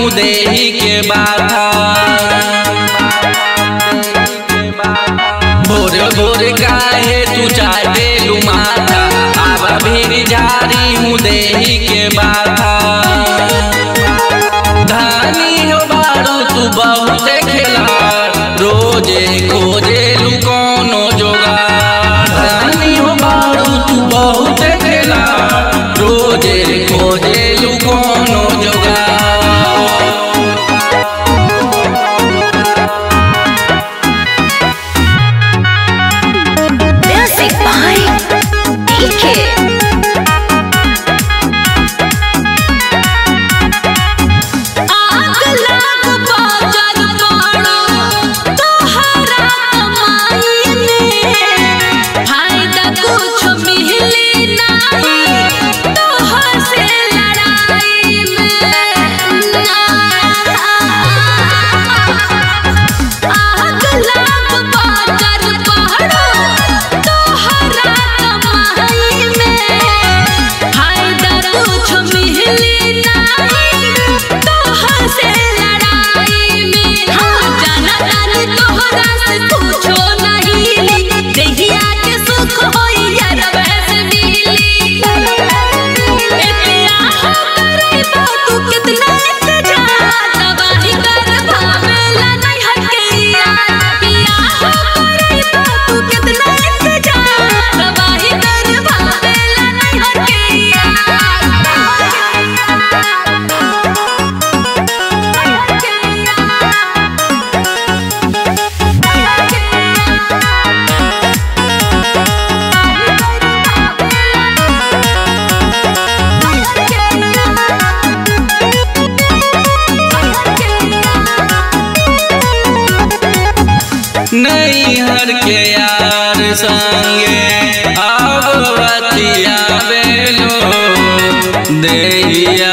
देही के बाधा भोर भोर काहे तू चाटे माथा आवा भीड़ झारी हूँ देही के बाधा धानी हो बारू तू बहुत खेला रोजे खोजे लू कोनो जोगार धानी हो बारू तू बहुत खेला रोजे खोजे लू कोनो जोगार Music by DK. आग लाग बाजार पड़ो तोहरा कमाई में फायदा कुछ मिली नहीं तोहर से लड़ाई में आग लाग बाजार पड़ो तोहरा कमाई में फायदा कुछ मिली नहीं तोहर से लड़ाई में हाँ जाना जानी तोहरा से कुछो नहीं देहिया के सुख होई यार वैसे मिली इतिया हो करे तू कितना इंतजार तबाही कर भावेला नहीं हटकेया पिया हो करे तू कितना इंतजार तबाही कर भावेला नहीं नैहर के यार संगे अब बतिया बेलो देहिया